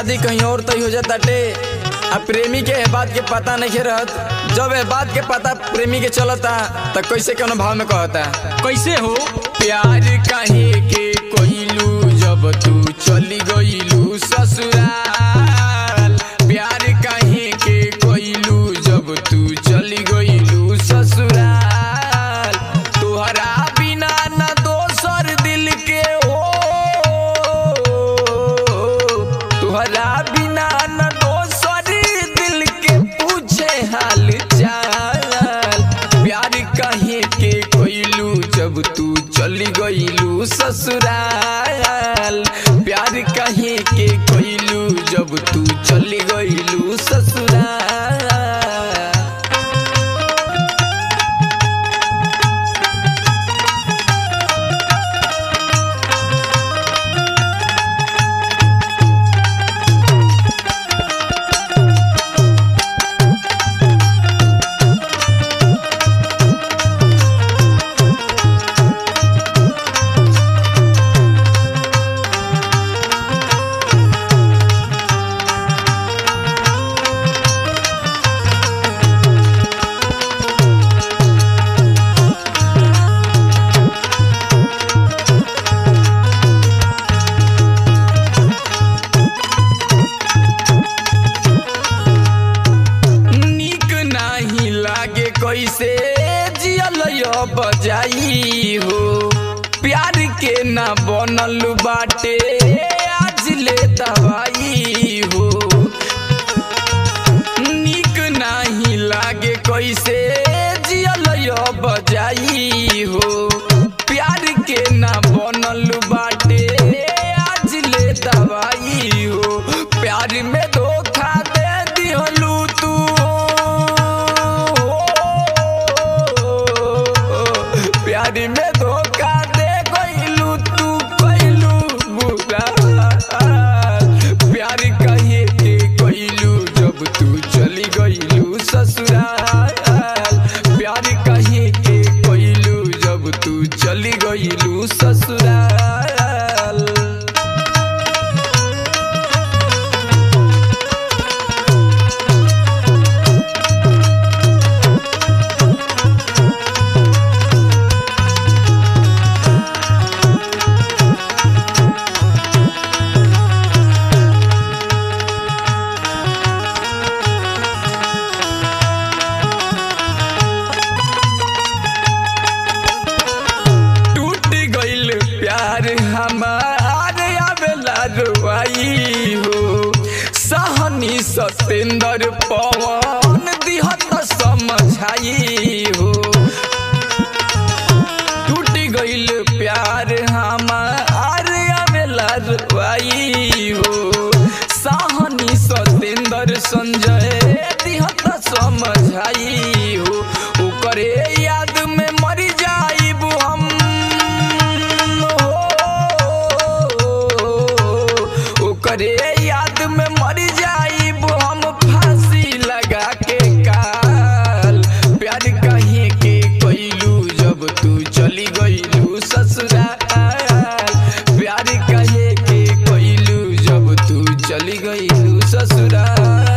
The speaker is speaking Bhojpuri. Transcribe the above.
शादी कहीं और तय हो जाताटे आ प्रेमी के ए बात के पता नहीं रहत जब ए बात के पता प्रेमी के चलता त कैसे कौन भाव में कहता कैसे हो प्यार काहे के कोइलू जब तू चली गइलू ससुराल प्यार काहे के कोइलू जब तू चली गइलू ससुराल तोहरा बिना न दोसर दिल के हो तोहरा बिना न दोसर दिल के पूछे हाल चाल प्यार काहे के कोइलू जब तू चली गइलू ससुराल प्यार काहे के कोइलू जब तू चली गइलू ससुराल नीक नाही लागे कैसे जियल बजाई हो प्यार के ना बनल बाटे आज ले दवाई हो नीक नाही लागे कैसे जियल बजाई हो प्यार के ना बनल बाटे आज ले दवाई हो प्यार में धोखा दे दिहलू तू प्यार में धोखा दे गइलू तू कइलू बुरा प्यार कहे के कइलू जब तू चली गइलू ससुराल प्यार कहे के कइलू जब तू चली गइलू ससुराल टूट गइल प्यार हमार आवेला रुआई हो सहनी सतेंद्र पवन दिहत समझाई हो टूट गइल प्यार हमार आवेला रुआई हो सहनी सतेंद्र संजय दिहत समझाई हो ओकरे याद में मर जाइब हम हो ओकरे याद में मर जाइब हम फांसी लगा के काल प्यार कहे के कइलू जब तू चली गइलू ससुराल प्यार कहे के कइलू जब तू चली गइलू ससुराल